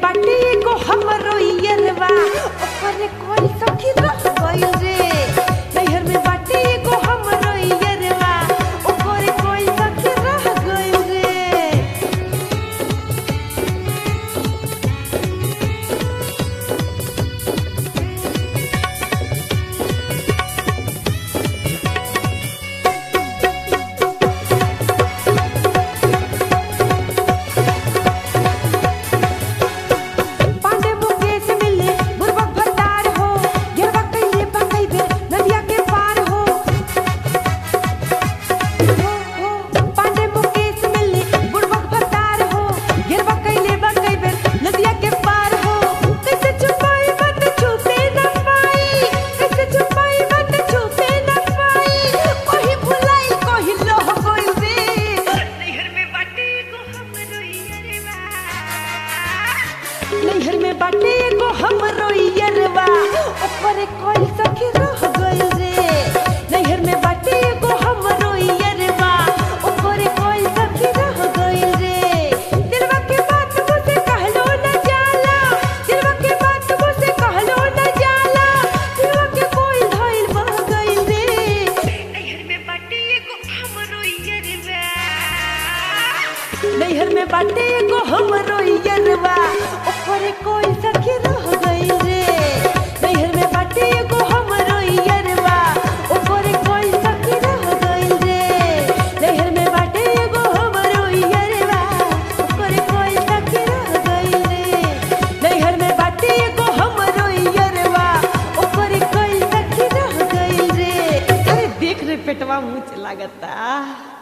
बाटे एगो हमरो यरवा ओकरे कोई सखी रह गइल रे नैहर में बाटे एगो हमरो यरवा ओकरे कोई सखी रह गइल रे पांडे मुकेश मिले बुरबक भंडार हो गिरवा कइले बा कई बेर नदिया के पार हो हो, हो, पांडे मुकेश मिले बुरबक भंडार हो गिरवा कइले बा कई बेर नदिया के पार हो कैसे छुपाई बात छुपे न पाई कैसे छुपाई बात छुपे न पाई ओही भुलाई कोही लोह गइल रे नैहर में बाटे को हमरो यरवा नैहर में बाटे एगो हमरो यरवा ओकरे कोई सखी रह गइल रे नैहर में बाटे एगो हमरो यरवा ओकरे कोई सखी रह गइल रे दिलवा के बात मुझसे कहलो न जाला दिलवा के बात मुझसे कहलो न जाला दिलवा के कोई धइल बह गइल रे नैहर में बाटे एगो हमरो यरवा नैहर में बाटे एगो हमरो यरवा ओकरे कोई सखी रह गइल रे नैहर में बाटे एगो हमरो यरवा ओकरे कोई सखी रह गइल रे नैहर में बाटे एगो हमरो यरवा ओकरे कोई सखी रह गइल रे नैहर में बाटे एगो हमरो यरवा ओकरे कोई सखी रह गइल रे अरे देख रे पेटवा मुँह लागता